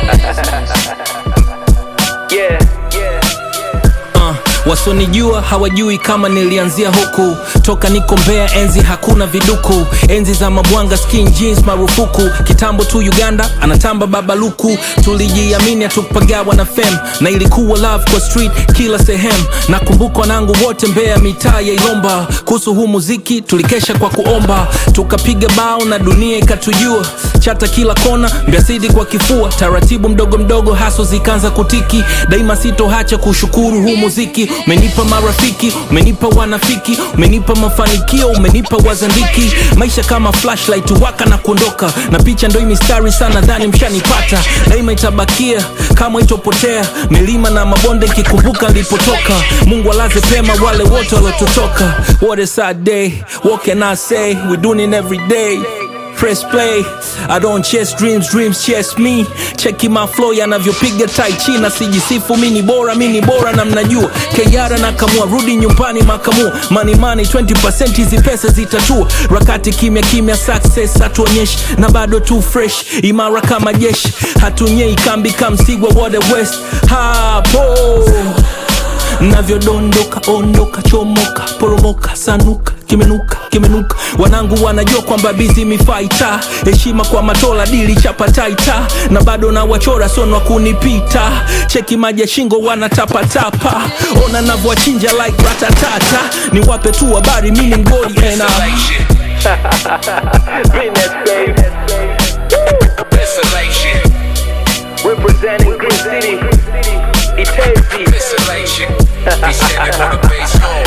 yeah, yeah. uh, wasonijua hawajui kama nilianzia huku toka niko mbea enzi hakuna viduku enzi za mabwanga skin jeans marufuku kitambo tu uganda anatamba babaluku tulijiamini hatukupagawa na fem na ilikuwa love kwa street kila sehemu nakumbuka wanangu wote mbea mitaa ya ilomba kuhusu huu muziki tulikesha kwa kuomba tukapiga bao na dunia ikatujua chata kila kona mbiasidi kwa kifua taratibu mdogo mdogo haso zikaanza kutiki daima sitohacha kushukuru huu muziki umenipa marafiki umenipa wanafiki umenipa mafanikio umenipa wazandiki maisha kama flashlight waka na kuondoka na picha ndo hii mistari sana dhani mshanipata daima itabakia kama itopotea milima na mabonde kikumbuka nilipotoka mungu alaze pema wale wote waliotutoka what a sad day what can i say we doing it every day press play i don't chase dreams dreams chase me cheki my flow yanavyopiga tai chi na sijisifu mi ni bora mi ni bora na mnajua keyara na kamua rudi nyumbani makamua money money 20% hizi pesa zitatua rakati kimya kimya success hatuonyeshi na bado tu fresh imara kama jeshi hatunyei kambi kamsigwa wode west hapo navyodondoka ondoka chomoka poromoka sanuka kimenuka kimenuka wanangu wanajua kwamba bizi mifaita heshima kwa matola dili chapataita na bado na wachora sonwa kunipita cheki maji ya shingo wanatapatapa ona navyowachinja like ratatata ni wape tu habari mini mgoli ena Business, babe. Desolation, Representing Green City. Itezi. desolation. He said it on the bass home.